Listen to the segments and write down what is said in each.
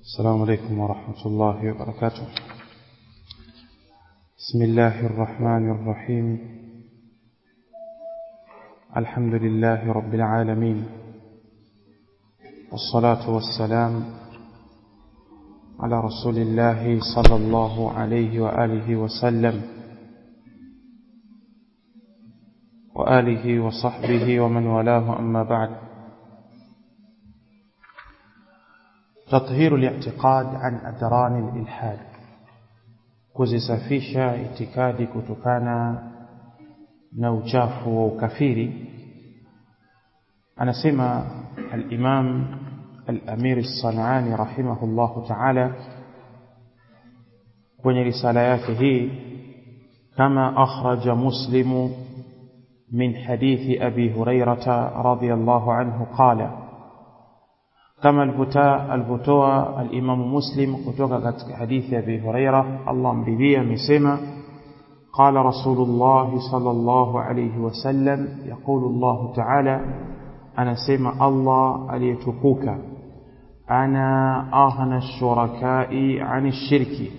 السلام عليكم ورحمة الله وبركاته بسم الله الرحمن الرحيم الحمد لله رب العالمين والصلاة والسلام على رسول الله صلى الله عليه وآله وسلم وآله وصحبه ومن والاه أما بعد تطهير الاعتقاد عن أدران الإلحاد kuzisafisha itikadi kutokana na uchafu wa ukafiri anasema al-Imam al-Amir as-Sanani rahimahullahu ta'ala kwenye risala yake hii kama akhraja muslimu min hadithi abi hurairata radiyallahu anhu qala kama alivyotoa al-Imam Muslim kutoka katika hadithi ya Abi Huraira Allah mridhia amesema qala Rasulullah sallallahu alayhi wasallam yaqulu Allah ta'ala anasema Allah aliyetukuka ana ahna shurakai ani shirki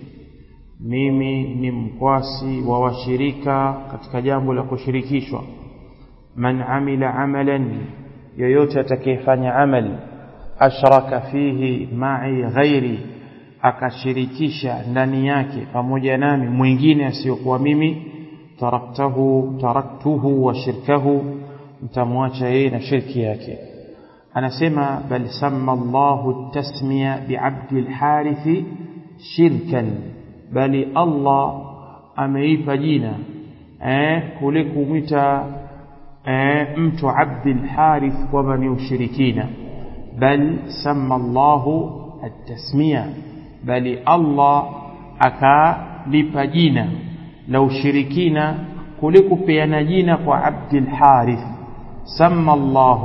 mimi ni mkwasi wa washirika katika jambo la kushirikishwa man amila amalan yoyote atakayefanya amali ashraka fihi ma'i ghairi akashirikisha ndani yake pamoja nami mwingine asiyokuwa mimi taraktahu taraktuhu wa shirkahu mtamwacha yeye na shirki yake anasema bal samma Allahu tasmiya bi'abdi al-harith shirkan bali Allah ameipa jina eh kule kumwita eh mtu abdi al-harith kwamba ni ushirikina بل سمى الله التسمية بل الله akalipa jina la ushirikina kuliko peana jina kwa Abdul Harith sama Allah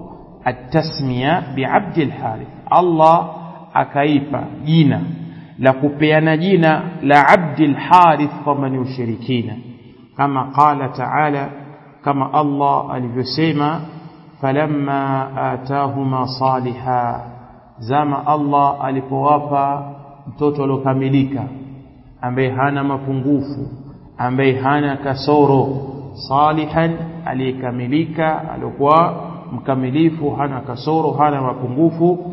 at-tasmiya bi Abdul Harith Allah akaipa jina la kupeana jina la Abdul Harith kama ni ushirikina kama qala ta'ala kama Allah alivyosema falamma atahuma saliha zama Allah alipowapa mtoto aliokamilika ambaye hana mapungufu ambaye hana kasoro salihan aliyekamilika alikuwa mkamilifu hana kasoro hana mapungufu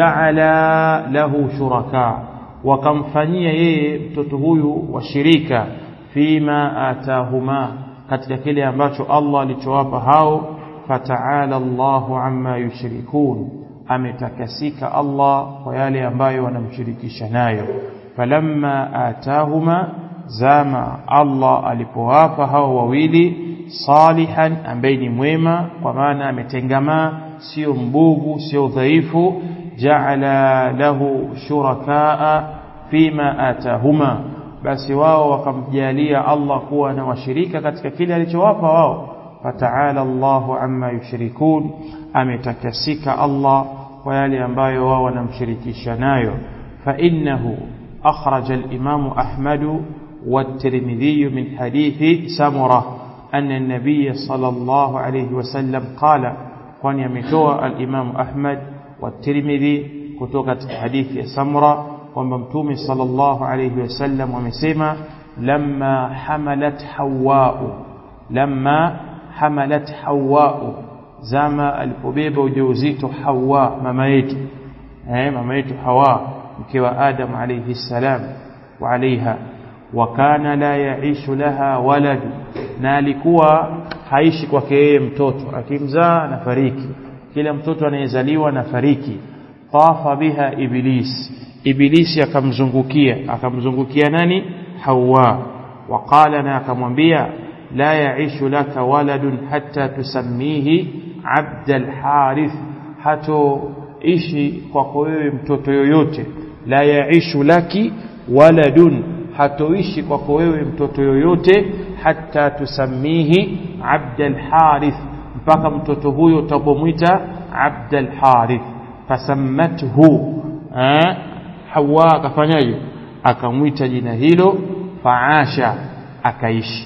jaala lahu shuraka wakamfanyia yeye mtoto huyu washirika fima atahuma katika kile ambacho Allah alichowapa hao فتعالى الله عما يشركون ametakasika Allah kwa yale ambayo wanamshirikisha nayo falamma atahuma zama Allah alipowapa hao wawili salihan ambaye ni mwema kwa maana ametengamaa sio mbugu sio dhaifu ja'ala lahu shurakaa fima atahuma basi wao wakamjalia Allah kuwa na washirika katika kile alichowapa wao فتعالى الله عما يشركون ametakasika Allah kwa yale ambayo wao wanamshirikisha nayo فإنه أخرج الإمام أحمد والترمذي من حديث سمرة أن النبي صلى الله عليه وسلم قال وأن يمتوى الإمام أحمد والترمذي كتوكة حديث سمرة وممتوم صلى الله عليه وسلم ومسيما لما حملت حواء لما hamalat hawa zama alipobeba ujauzito hawa mama yetu eh mama yetu hawa mke wa adam alayhi salam wa alaiha wa kana la yaishu laha walad na alikuwa haishi kwake yeye mtoto akimzaa anafariki kila mtoto anayezaliwa anafariki tafa biha iblis ibilisi akamzungukia akamzungukia nani hawa waqala na akamwambia لا يعيش لك ولد حتى تسميه عبد الحارث hatoishi kwako wewe mtoto yoyote la yaishu laki waladun hatoishi kwako wewe mtoto yoyote hata tusamihi abdal harith mpaka mtoto huyo utapomwita abdal harith fasammathu hawa akafanyaje akamwita jina hilo faasha akaishi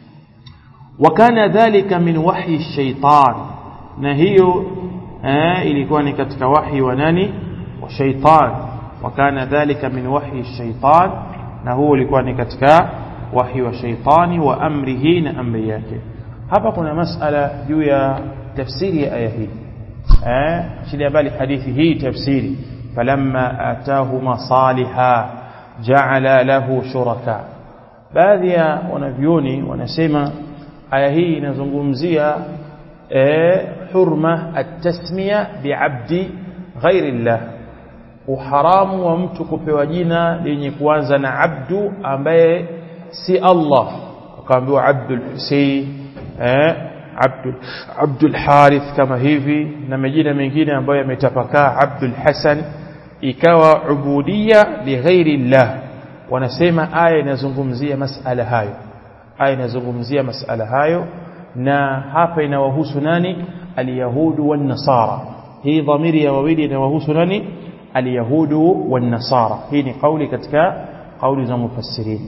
wakana dhalika min wahyi shaitan na hiyo eh, ilikuwa ni katika wahi wa nani wa shaitan wakana dhalika min wahyi shaitan na huo ulikuwa ni katika wahi wa shaitani wa amrihi na amri yake hapa kuna masala juu ya tafsiri ya aya hii eh shida bali hadithi hii tafsiri falamma atahuma saliha ja'ala lahu shuraka baadhi ya wanavyoni wanasema aya hii inazungumzia eh hurma at-tasmiya bi'abdi ghairi llah uharamu wa mtu kupewa jina lenye kuanza na abdu ambaye si Allah akaambiwa Abdul Husayn eh Abdul Abdul Harith kama hivi na majina mengine ambayo yametapakaa Abdul Hasan ikawa ubudia li ghairi llah wanasema aya inazungumzia masala hayo aya inazungumzia masala hayo na hapa inawahusu nani alyahudu wan nasara hii dhamiri ya wawili inawahusu nani alyahudu wan nasara hii ni kauli katika kauli za mufassirin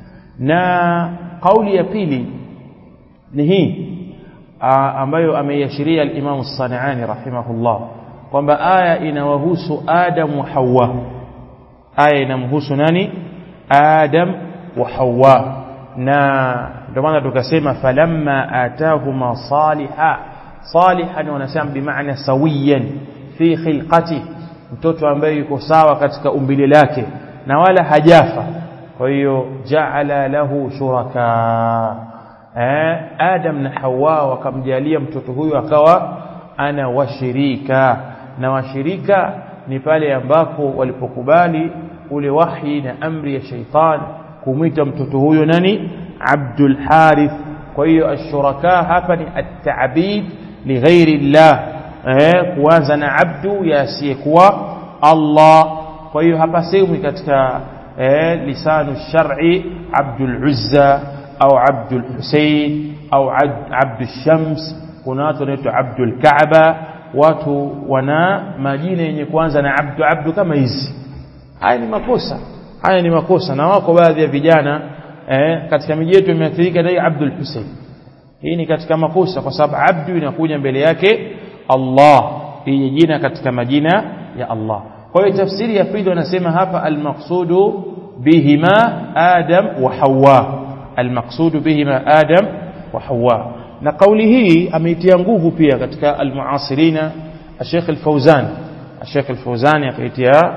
na kauli ya pili ni hii ambayo ameiashiria al-Imam As-Sanani rahimahullah kwamba aya inawahusu Adam wa Hawa aya inamhusu nani Adam wa Hawa na ndio maana tukasema falamma atahuma saliha salihan wanasema bimaana sawiyan fi khilqati mtoto ambaye yuko sawa katika umbile lake na wala hajafa kwa hiyo jaala lahu shuraka eh Adam na Hawa wakamjalia mtoto huyu akawa ana washirika na washirika ni pale ambapo walipokubali ule wahi na amri ya shaitan kumwita mtoto huyo nani Abdul Harith kwa hiyo ashuraka hapa ni at-ta'bid li ghairi llah eh kuanza na abdu yasiyekuwa Allah kwa hiyo hapa sehemu katika eh lisanu shar'i Abdul Uzza au Abdul Husayn au Abdul Shams kuna watu wanaitwa Abdul Kaaba watu wana majina yenye kuanza na abdu abdu kama hizi haya ni makosa haya ni makosa na wako baadhi ya vijana eh, katika miji yetu imeathirika na Abdul Hussein hii ni katika makosa kwa sababu abdu inakuja mbele yake Allah hii jina katika majina ya Allah kwa hiyo tafsiri ya pili wanasema hapa almaqsudu bihima Adam wa Hawa almaqsudu bihima Adam wa Hawa na kauli hii ameitia nguvu pia katika almuasirina Sheikh Al-Fauzan Sheikh Al-Fauzan akaitia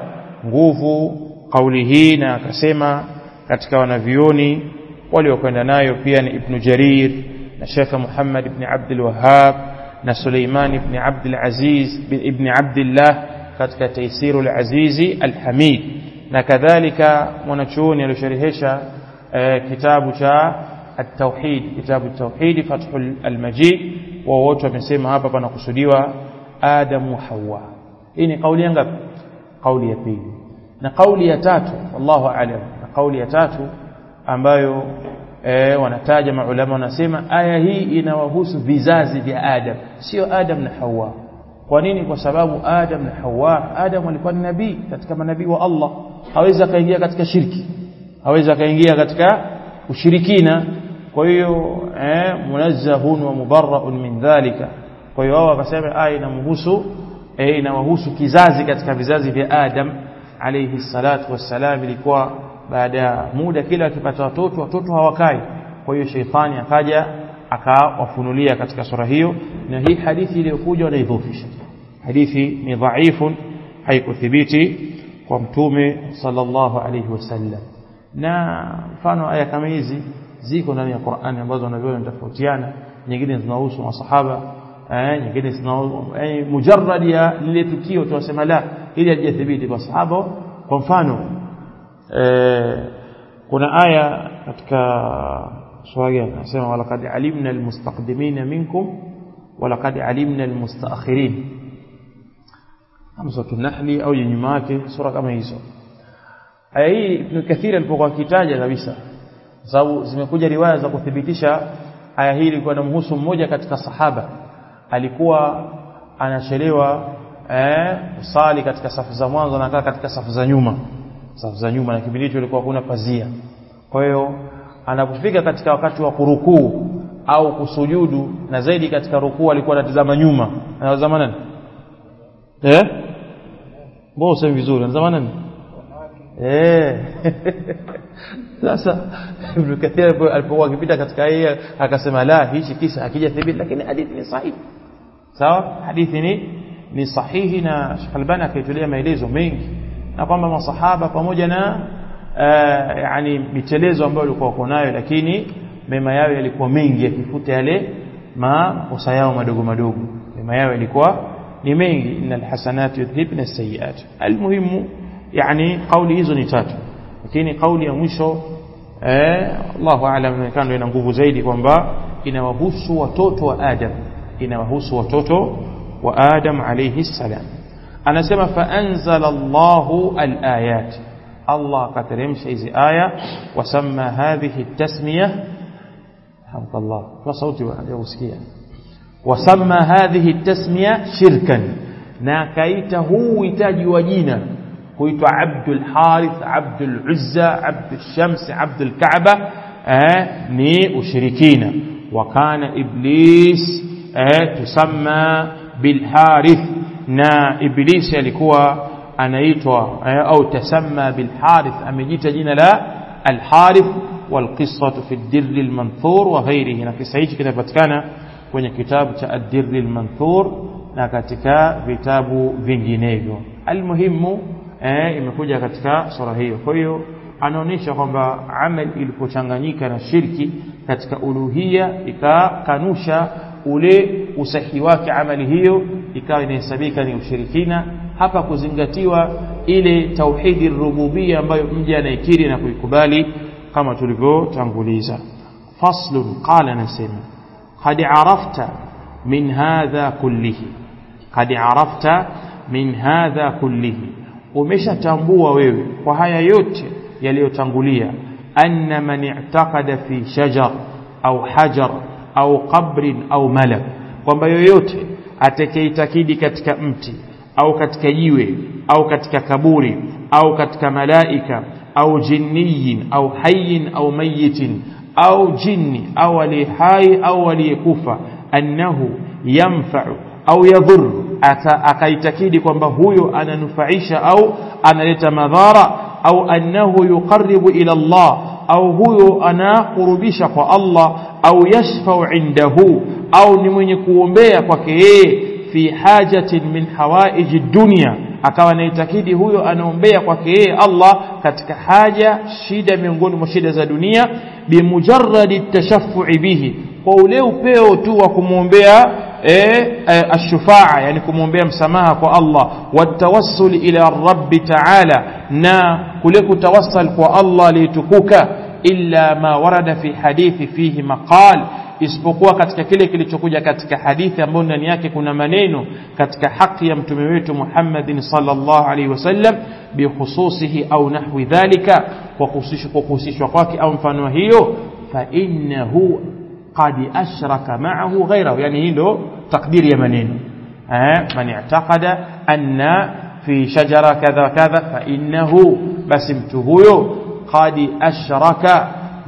nguvu kauli hii na akasema katika wanavioni waliokwenda nayo pia ni Ibn Jarir na Sheikh Muhammad ibn Abdul Wahhab na Suleiman ibn Abdul Aziz ibn Abdullah katika Taisirul Azizi Al-Hamid na kadhalika mwanachuoni aliyosharihesha kitabu cha التوحيد كتاب التوحيد فتح المجيد وwote wamesema hapa panakusudiwa Adam wa Hawa hii ni kauli ya ngapi kauli ya pili na kauli ya tatu wallahu aalam na kauli ya tatu ambayo e, wanataja maulama wanasema aya hii inawahusu vizazi vya Adam sio Adam na Hawa kwa nini kwa sababu Adam na Hawa Adam alikuwa ni nabii katika manabii wa Allah hawezi akaingia katika shirki hawezi akaingia katika ushirikina kwa hiyo eh, munazzahun wa mubarraun min dhalika kwa hiyo wao wakasema aya inamhusu eh, inawahusu kizazi katika vizazi vya Adam alayhi salatu wassalam ilikuwa baada ya muda kila akipata watoto watoto hawakai kwa hiyo sheitani akaja akawafunulia katika sura hiyo na hii hadithi iliyokuja wanaidhofisha hadithi ni dhaifu haikuthibiti kwa mtume sallallahu alayhi wasallam na mfano aya kama hizi ziko ndani ya Qur'ani ambazo wanaviona tofautiana nyingine zinahusu masahaba eh nyingine zinahusu eh, mujarrad ya lile tukio tunasema la ili halijathibiti kwa sahaba kwa mfano eh, kuna aya katika sura gani nasema walaqad alimna almustaqdimina minkum walaqad alimna almustaakhirin hamsatu nahli au nyuma yake sura kama hizo aya hii Ibn Kathir alipokuwa akitaja kabisa sababu zimekuja riwaya za kuthibitisha aya hii ilikuwa inamhusu mmoja katika sahaba alikuwa anachelewa eh usali katika safu za mwanzo na anakaa katika safu za nyuma safu za nyuma na kipindi hicho ilikuwa kuna pazia kwa hiyo anapofika katika wakati wa kurukuu au kusujudu na zaidi katika rukuu alikuwa anatazama nyuma anatazama nani eh mbona usemi vizuri anatazama nani eh sasa Ibn Kathir alipokuwa akipita katika hii akasema la hichi kisa hakijathibiti lakini hadithi ni sahihi sawa hadithi ni ni sahihi na Sheikh Albani akaitolea maelezo mengi na kwamba masahaba pamoja na uh, yani mitelezo ambayo walikuwa wako nayo lakini mema yao yalikuwa mengi yakifuta yale makosa yao madogo madogo mema yao yalikuwa ni mengi innal hasanati yudhhibna as-sayyi'at almuhimu yani kauli hizo ni tatu lakini kauli ya mwisho eh Allahu a'lam inaonekana ina nguvu zaidi kwamba inawahusu watoto wa Adam inawahusu watoto wa Adam alayhi salam anasema fa anzala Allahu al-ayat Allah akateremsha hizi aya wasamma hadhihi at-tasmiyah hamdallah kwa sauti ya usikia wasamma hadhihi at-tasmiyah shirkan na akaita huu uhitaji wa jina huitwa Abdul Harith Abdul Uzza Abdul Shams Abdul Kaaba eh, ni ushirikina wakana iblis eh, tusamma bil Harith na iblis alikuwa anaitwa eh, au tasamma bil Harith amejita jina la al Harith والقصة في الدر المنثور وغيره na kisa hichi kinapatikana kwenye kitabu cha ad-Dirr al-Manthur na katika vitabu vinginevyo almuhimu eh, imekuja katika sura hiyo kwa hiyo anaonyesha kwamba amal ilipochanganyika na shirki katika uluhia ikakanusha ule usahihi wake amali hiyo ikawa inahesabika ni ushirikina hapa kuzingatiwa ile tauhidi rububia ambayo mja anaikiri na kuikubali kama tulivyotanguliza faslun qala nasema qad arafta min hadha kullihi qad arafta min hadha kullihi umeshatambua wewe kwa haya yote yaliyotangulia anna man i'taqada fi shajar au hajar au qabrin au malak kwamba yoyote atakayeitakidi katika mti au katika jiwe au katika kaburi au katika malaika au jinniyin au hayyin au mayitin au jinni au aliye hai au aliyekufa annahu yanfa'u au yadhur akaitakidi kwamba huyo ananufaisha au analeta madhara au annahu yuqarribu ila Allah au huyo anakurubisha kwa Allah au yashfau indahu au ni mwenye kuombea kwake yeye fi hajatin min hawaiji dunya akawa anaitakidi huyo anaombea kwake yeye Allah katika haja shida miongoni mwa shida za dunia bimujarradi tashaffu'i bihi kwa ule upeo tu wa kumwombea eh, ashufaa yani kumwombea msamaha kwa Allah watawassul ila rabbi ta'ala na kule kutawassal kwa Allah alitukuka illa ma warada fi hadithi fihi maqal isipokuwa katika kile kilichokuja katika hadithi ambayo ndani yake kuna maneno katika haki ya mtume wetu Muhammadin sallallahu alaihi wasallam bihususihi au nahwi dhalika kwa kuhusishwa kwake au mfano hiyo fa innahu qad ashraka ma'ahu ghayrahu yani hii ndo takdiri ya maneno eh man i'taqada anna fi shajara kadha kadha fa innahu basi mtu huyo qad ashraka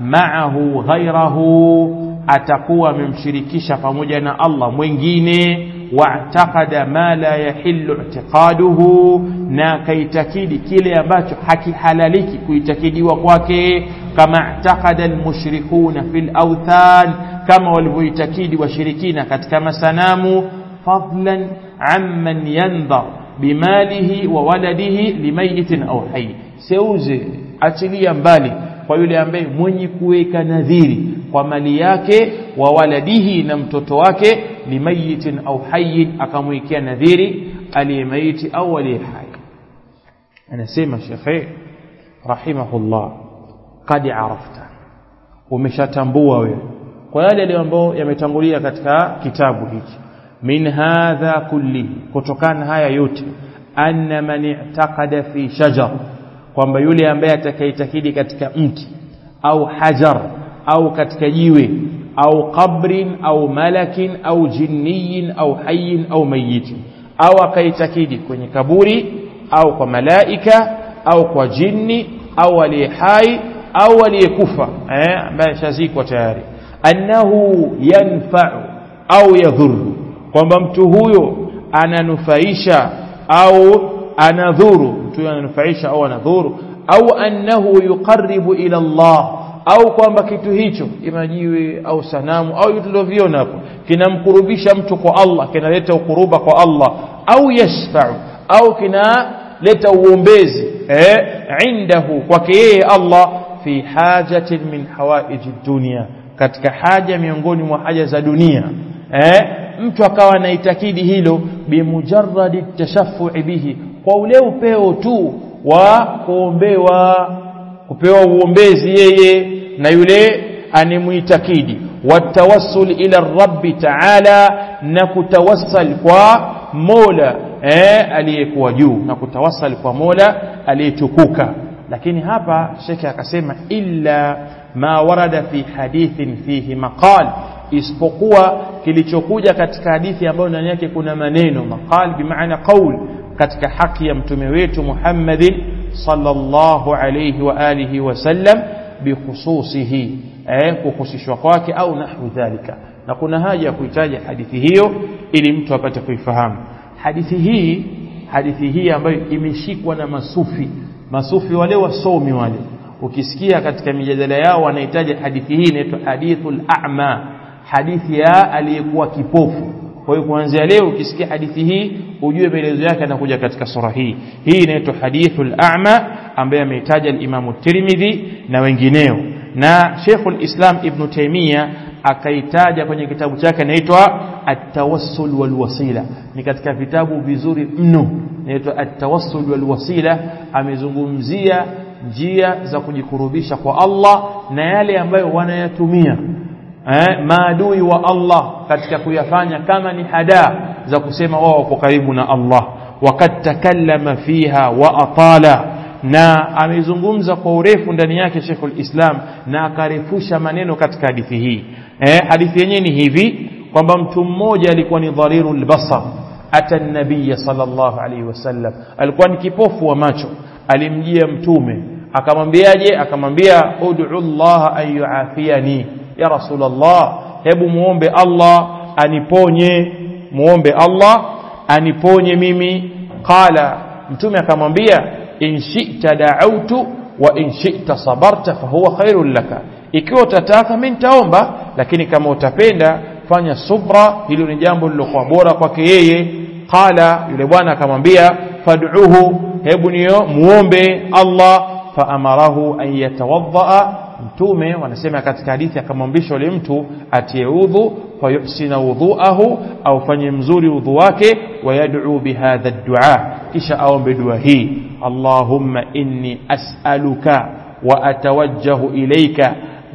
ma'ahu ghayrahu atakuwa amemshirikisha pamoja na Allah mwingine wa'taqada ma la yahillu i'tiqaduhu na kaitakidi kile ambacho hakihalaliki kuitakidiwa kwake kama i'taqada almushrikuna fil awthan kama walivyoitakidi washirikina katika masanamu fadlan amman yandhar bimalihi wa waladihi limayitin au hayy seuze achilia mbali kwa yule ambaye mwenye kuweka nadhiri kwa mali yake wa waladihi na mtoto wake limayitin au hayyin akamwekea nadhiri aliyemaiti au aliye hai anasema shekhe rahimahullah qad arafta umeshatambua wewe kwa yale yale ambayo yametangulia katika kitabu hiki min hadha kullihi kutokana haya yote anna man i'taqada fi shajar kwamba yule ambaye atakaitakidi katika mti au hajar au katika jiwe au qabrin au malakin au jinniyin au hayyin au mayitin au akaitakidi kwenye kaburi au kwa malaika au kwa jini au aliye hai au aliyekufa eh ambaye shazikwa tayari annahu yanfa'u au yadhuru kwamba mtu huyo ananufaisha au anadhuru mtu huyo ananufaisha au anadhuru au annahu yuqarribu ila Allah au kwamba kitu hicho imajiwe au sanamu au vitu tulivyoviona hapo kinamkurubisha mtu kwa Allah kinaleta ukuruba kwa Allah au yashfa'u au kinaleta uombezi eh indahu kwake yeye Allah fi hajatin min hawaiji dunia katika haja miongoni mwa haja za dunia eh mtu akawa anaitakidi hilo bimujarradi tashaffu'i bihi kwa ule upeo tu wa kuombewa kupewa uombezi yeye na yule animuitakidi watawassul ila rabbi taala na kutawassal kwa mola eh, aliyekuwa juu na kutawassal kwa mola aliyetukuka lakini hapa shekhe akasema illa ma warada fi hadithin fihi maqal isipokuwa kilichokuja katika hadithi ambayo ndani yake kuna maneno maqal bimaana qaul katika haki ya mtume wetu Muhammadin sallallahu alayhi wa alihi wasallam bikhususihi eh kuhusishwa kwake au nahwu dhalika na kuna haja ya kuitaja hadithi hiyo ili mtu apate kuifahamu hadithi hii hadithi hii ambayo imeshikwa na masufi masufi wale wasomi wale ukisikia katika mijadala yao wanahitaji hadithi hii inaitwa hadithul a'ma hadithi ya aliyekuwa kipofu kwa hiyo kuanzia leo ukisikia hadithi hii ujue maelezo yake yanakuja katika sura hii hii inaitwa hadithul a'ma ambaye ameitaja al-Imam Tirmidhi na wengineo na Sheikhul Islam Ibn Taymiyyah akaitaja kwenye kitabu chake inaitwa At-Tawassul wal Wasila ni katika vitabu vizuri mno inaitwa At-Tawassul wal Wasila amezungumzia njia za kujikurubisha kwa Allah na yale ambayo wanayatumia eh, maadui wa Allah katika kuyafanya kama ni hadaa za kusema wao wako karibu na Allah wakad takallama fiha wa atala na amezungumza kwa urefu ndani yake Sheikhul Islam na akarefusha maneno katika hadithi hii eh, hadithi yenyewe ni hivi kwamba mtu mmoja alikuwa ni dharirul basar ata nabiya sallallahu alaihi wasallam alikuwa ni kipofu wa macho alimjia mtume akamwambiaje akamwambia ud'u Allah an yuafiyani ya rasulullah hebu muombe Allah aniponye muombe Allah aniponye mimi qala mtume akamwambia in shi'ta da'awtu wa in shi'ta sabarta fahuwa khairul laka ikiwa utataka mimi nitaomba lakini kama utapenda fanya subra hilo ni jambo lilokuwa bora kwake yeye qala yule bwana akamwambia fad'uhu hebu niyo muombe Allah faamarahu an yatawaddaa mtume wanasema katika hadithi akamwambisha yule mtu atie udhu fayuhsina wudhuahu au fanye mzuri udhu wake wayad'u bihadha ad-du'a kisha aombe dua hii Allahumma inni as'aluka wa atawajjahu ilayka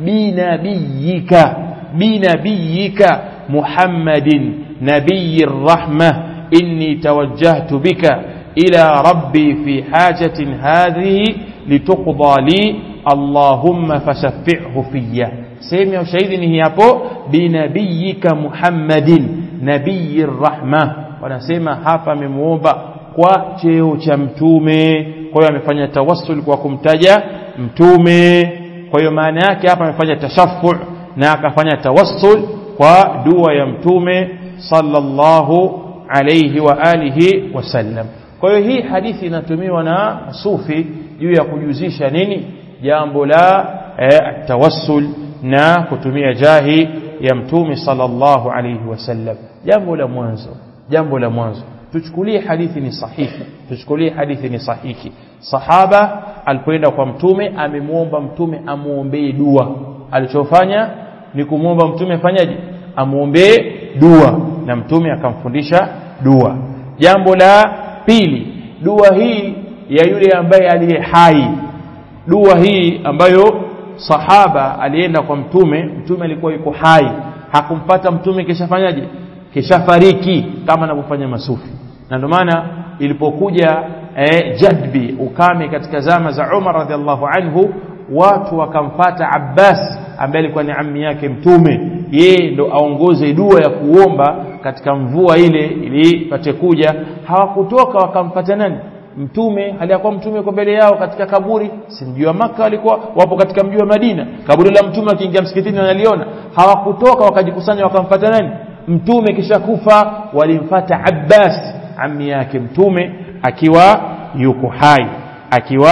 binabiyika binabiyika Muhammadin nabiyir rahmah inni tawajjahtu bika ila rabbi fi hajatin hadhihi lituqda li Allahumma fashaffi'hu fiyya sehemu ya ushahidi ni hapo binabiyika Muhammadin nabiyir rahma wanasema hapa amemuomba kwa cheo cha mtume kwa hiyo amefanya tawassul kwa kumtaja mtume kwa hiyo maana yake hapa amefanya tashaffu na akafanya tawassul kwa dua ya mtume sallallahu alayhi wa alihi wasallam kwa hiyo hii hadithi inatumiwa na sufi juu ya kujuzisha nini jambo la eh, tawassul na kutumia jahi ya mtume sallallahu alayhi wasallam jambo la mwanzo jambo la mwanzo tuchukulie hadithi ni sahihi tuchukulie hadithi ni sahihi sahaba alipoenda kwa mtume amemwomba mtume amuombee dua alichofanya ni kumwomba mtume afanyaje amuombee dua na mtume akamfundisha dua jambo la pili dua hii ya yule ambaye aliye hai dua hii ambayo sahaba alienda kwa mtume mtume alikuwa yuko hai hakumpata mtume kishafanyaje kishafariki kama anavyofanya masufi na ndio maana ilipokuja eh, jadbi ukame katika zama za Umar radhiallahu anhu watu wakamfata Abbas ambaye alikuwa ni ammi yake mtume yeye ndo aongoze dua ya kuomba katika mvua ile ili pate kuja hawakutoka wakamfata nani mtume aliyakuwa mtume kwa mbele yao katika kaburi si mji wa maka walikuwa wapo katika mji wa Madina kaburi la mtume akiingia msikitini wanaliona hawakutoka wakajikusanya wakamfata nani mtume kisha kufa walimfata Abbas ammi yake mtume akiwa yuko hai akiwa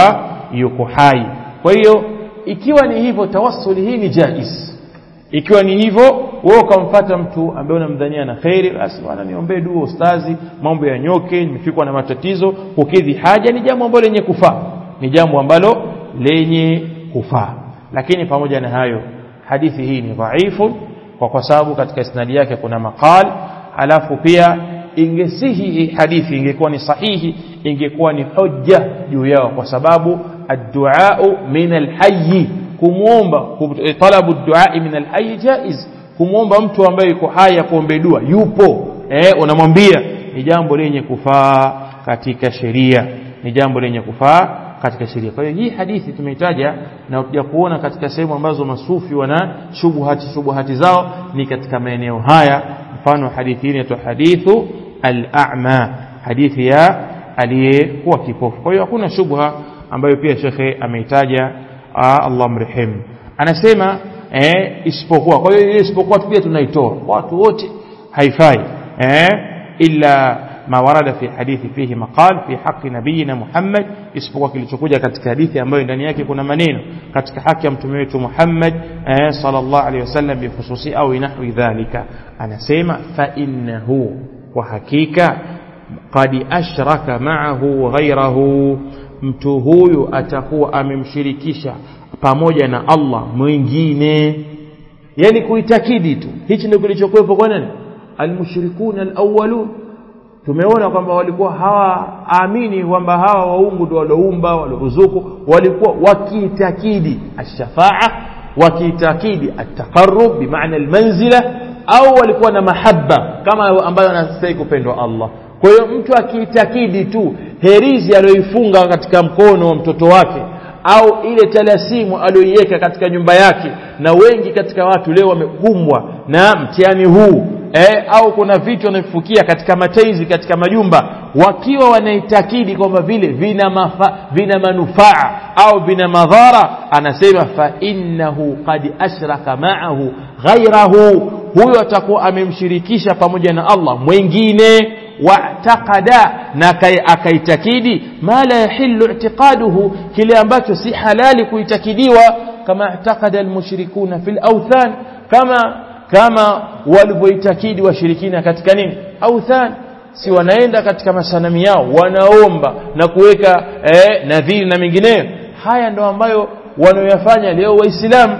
yuko hai kwa hiyo ikiwa ni hivyo tawassuli hii ni jaiz ikiwa ni hivyo wewe ukamfuata mtu ambaye unamdhania na khairi basi bwana niombee dua ustazi mambo ya nyoke nimefikwa na matatizo kukidhi haja ni jambo ambalo lenye kufaa ni jambo ambalo lenye kufaa lakini pamoja na hayo hadithi hii ni dhaifu kwa kwa sababu katika isnadi yake kuna maqal alafu pia ingesihi hii hadithi ingekuwa ni sahihi ingekuwa ni hujja juu yao kwa sababu adduau min alhayy kumwomba talabu duai min alhayy jaiz kumwomba mtu ambaye yuko hai akuombe dua yupo eh, unamwambia ni jambo lenye kufaa katika sheria ni jambo lenye kufaa katika sheria kwa hiyo hii hadithi tumeitaja na kuja kuona katika sehemu ambazo masufi wana shubuhati shubuhati zao ni katika maeneo haya mfano hadithi hii inaitwa hadithu al-a'ma hadithi ya aliyekuwa kipofu kwa hiyo hakuna shubha ambayo pia shekhe ameitaja Allah mrehemu anasema eh, isipokuwa kwa hiyo ile isipokuwa pia tunaitoa watu wote haifai eh, illa ma warada fi hadithi fihi maqal fi haqi nabiyina Muhammad isipokuwa kilichokuja katika hadithi ambayo ndani yake kuna maneno katika haki ya mtume wetu Muhammad eh, sallallahu alaihi wasallam bihususi au nahwi dhalika anasema fa innahu kwa hakika qad ashraka ma'ahu ghayrahu mtu huyu atakuwa amemshirikisha pamoja na Allah mwingine yani kuitakidi tu hichi ndio kilichokuwepo kwa nani almushrikuna alawwalun tumeona kwamba walikuwa hawaamini kwamba hawa waungu ndio walioumba walioruzuku walikuwa wakiitakidi ashafaa wakiitakidi ataqarrub bimaana almanzila au walikuwa na mahaba kama ambayo anastahili kupendwa Allah kwa hiyo mtu akiitakidi tu herizi aliyoifunga katika mkono wa mtoto wake au ile talasimu aliyoiweka katika nyumba yake na wengi katika watu leo wamekumbwa na mtihani huu eh, au kuna vitu wanavifukia katika mataizi katika majumba wakiwa wanaitakidi kwamba vile vina, mafa, vina manufaa au vina madhara anasema fa innahu qad ashraka ma'ahu ghairahu huyo atakuwa amemshirikisha pamoja na Allah mwingine wa'taqada na akaitakidi ma la yahillu i'tiqaduhu kile ambacho si halali kuitakidiwa kama i'taqada almushrikuna fil awthan kama kama walivyoitakidi washirikina katika nini authan si wanaenda katika masanami yao wanaomba na kuweka eh, nadhiri na mengineyo haya ndo ambayo wanaoyafanya leo waislamu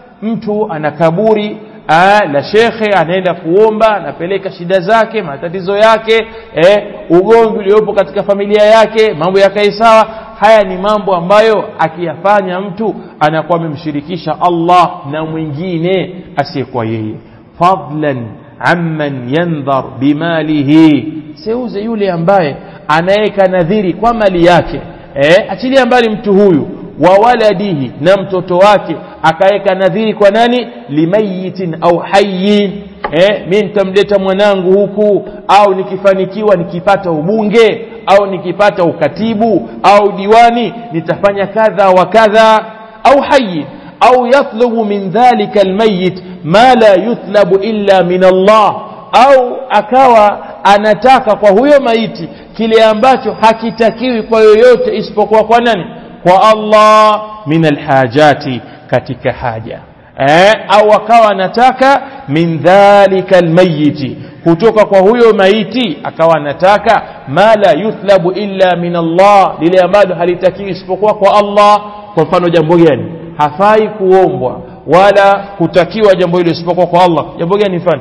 mtu ana kaburi Aa, la shekhe anaenda kuomba anapeleka shida zake matatizo yake eh, ugomvi uliopo katika familia yake mambo yakae sawa haya ni mambo ambayo akiyafanya mtu anakuwa amemshirikisha Allah na mwingine asiyekuwa yeye fadlan amman yandhar bimalihi seuze yule ambaye anaweka nadhiri kwa mali yake eh, achilia mbali mtu huyu wa waladihi na mtoto wake akaweka nadhiri kwa nani limayitin au hayyin eh, mi nitamleta mwanangu huku au nikifanikiwa nikipata ubunge au nikipata ukatibu au diwani nitafanya kadha wa kadha au hayyin au yatlubu min dhalika almayit ma la yutlabu illa min Allah au akawa anataka kwa huyo maiti kile ambacho hakitakiwi kwa yoyote isipokuwa kwa nani kwa Allah min alhajati katika haja eh, au akawa anataka min dhalika almayiti kutoka kwa huyo maiti akawa anataka ma la yuthlabu illa min Allah lile ambalo halitakiwi isipokuwa kwa Allah kwa mfano jambo gani hafai kuombwa wala kutakiwa jambo hilo isipokuwa kwa Allah jambo gani mfano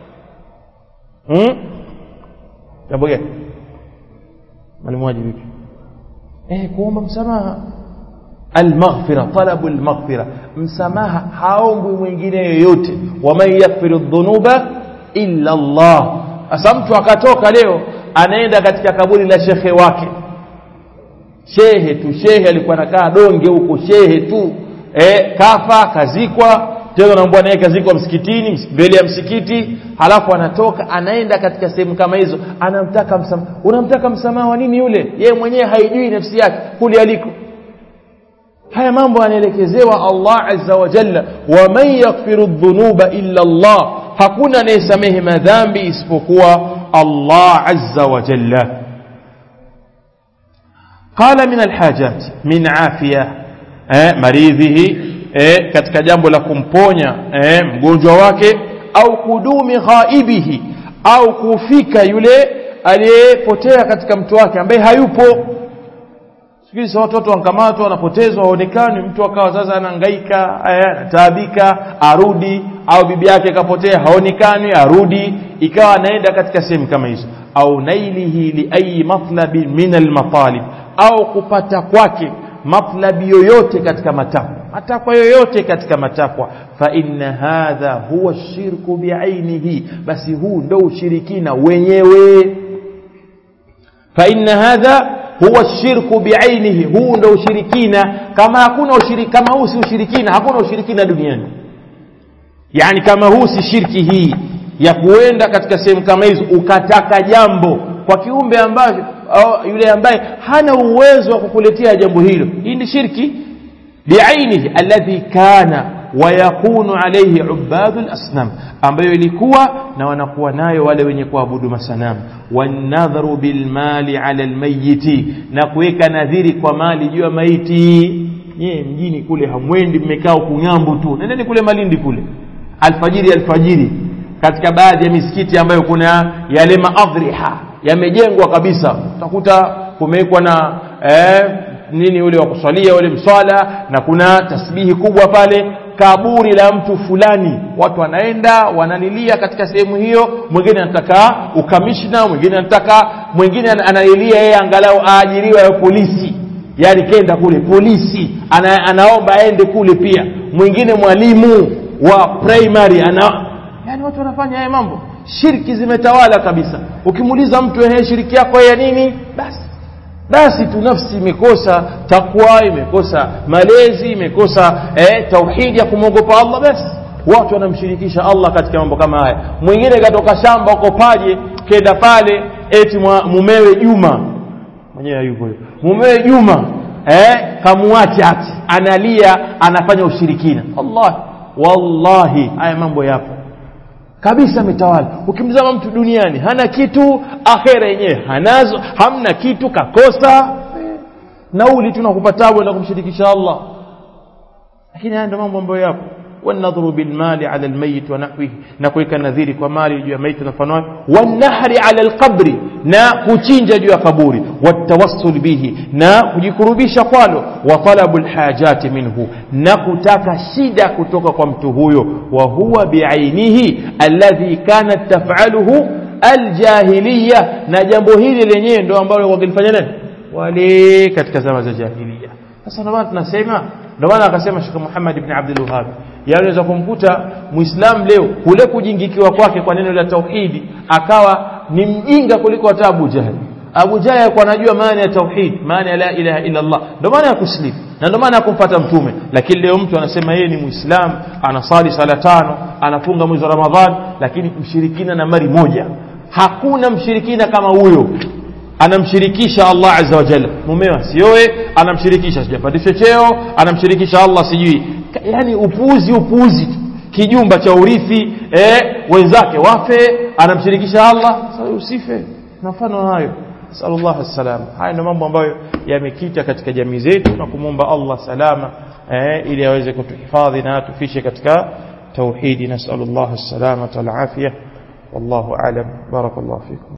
hmm? jambo gani mwalimu waji vipi eh kuomba msamaha almaghfira talabu almaghfira msamaha haombwi mwingine yoyote waman yaghfiru dhunuba illa Allah sasa mtu akatoka leo anaenda katika kaburi la shekhe wake shehe tu shehe alikuwa anakaa donge huko shehe tu eh kafa kazikwa tena naambwa naye kazikwa msikitini mbele ya msikiti halafu anatoka anaenda katika sehemu kama hizo anamtaka msamaha unamtaka msamaha wa nini yule yeye mwenyewe haijui nafsi yake kule aliko haya mambo anaelekezewa Allah azza wa jalla wa man yaghfiru dhunuba illa Allah hakuna anayesamehe madhambi isipokuwa Allah azza wa jalla qala min alhajat min afia eh, maridhihi eh, katika jambo la kumponya eh, mgonjwa wake au kudumi ghaibihi au kufika yule aliyepotea katika mtu wake ambaye hayupo siku watoto wankamatwa wanapotezwa haonekani mtu akawa sasa anahangaika anataabika arudi au bibi yake kapotea haonekani arudi ikawa anaenda katika sehemu kama hizo au nailihi li ayi matlabi min almatalib au kupata kwake matlabi yoyote katika matakwa matakwa yoyote katika matakwa fa inna hadha huwa shirku biainihi basi huu ndo ushirikina wenyewe fa inna hadha huwa shirku biainihi huu ndo ushirikina kama hakuna ushirikina kama huu si ushirikina hakuna ushirikina duniani yani kama huu si shirki hii ya kuenda katika sehemu kama hizo ukataka jambo kwa kiumbe ambacho yule ambaye hana uwezo wa kukuletea jambo hilo hii ni shirki biainihi alladhi kana wayakunu alayhi ubadu lasnam ambayo ilikuwa na wanakuwa nayo wale wenye kuabudu masanamu wanadharu bilmali ala lmayiti na kuweka nadhiri kwa mali juu ya maiti nyie mjini kule hamwendi mmekaa kung'ambo tu nendeni kule malindi kule alfajiri alfajiri katika baadhi ya misikiti ambayo kuna yale maadhriha yamejengwa kabisa utakuta kumewekwa na eh, nini ule wa kuswalia ule mswala na kuna tasbihi kubwa pale kaburi la mtu fulani watu wanaenda wanalilia katika sehemu hiyo mwingine anataka ukamishna mwingine anataka mwingine analilia yeye angalau aajiriwe ya polisi yani kenda kule polisi ana, anaomba aende kule pia mwingine mwalimu wa primary ana yani watu wanafanya haya mambo shirki zimetawala kabisa ukimuuliza mtu ehe shiriki yako ya nini basi basi tu nafsi imekosa takwa imekosa malezi imekosa eh, tauhidi ya kumwogopa Allah basi watu wanamshirikisha Allah katika mambo kama haya mwingine katoka shamba uko paje kenda pale eti mumewe Juma mwenyewe hayupo mumewe Juma eh, kamuache ati analia anafanya ushirikina Allah wallahi haya mambo yapo kabisa ametawala ukimzama mtu duniani hana kitu akhera yenyewe hanazo hamna kitu kakosa nauli tunakupa tabu na kumshirikisha Allah lakini haya ndio mambo ambayo yapo والنظر بالمال على الميت ونحوه نكويك النذير ومال جوا ميت نفنوه والنحر على القبر نا كوتشينجا جوا قبوري والتوسل به نا كجكربيش قالوا وطلب الحاجات منه نا كتاك شيدا كتوك قمته وهو بعينه الذي كانت تفعله الجاهلية na jambo hili lenyewe ndio ambalo wangelifanya nani wale katika zama za jahiliya sasa ndio maana tunasema ndio maana akasema Sheikh Muhammad ibn Abdul Wahhab yaweza kumkuta muislam leo kule kujingikiwa kwake kwa neno la tauhidi akawa ni mjinga kuliko hata Abu Jahl Abu Jahl alikuwa anajua maana ya tauhid maana ya la ilaha illa Allah ndio maana ya kuslim na ndio maana ya kumfuata mtume lakini leo mtu anasema yeye ni muislam anasali sala tano anafunga mwezi wa Ramadhan lakini mshirikina na mari moja hakuna mshirikina kama huyo anamshirikisha Allah azza wa jalla mumewa sioe anamshirikisha sijapandisha cheo anamshirikisha Allah sijui yani upuuzi upuuzi kijumba cha urithi eh, wenzake wafe anamshirikisha Allah sasa usife na mfano hayo sallallahu alaihi haya ndio mambo ambayo yamekita katika jamii zetu na kumwomba Allah salama eh, ili aweze kutuhifadhi na atufishe katika tauhidi nasallallahu alaihi wasallam wal afia wallahu a'lam barakallahu fikum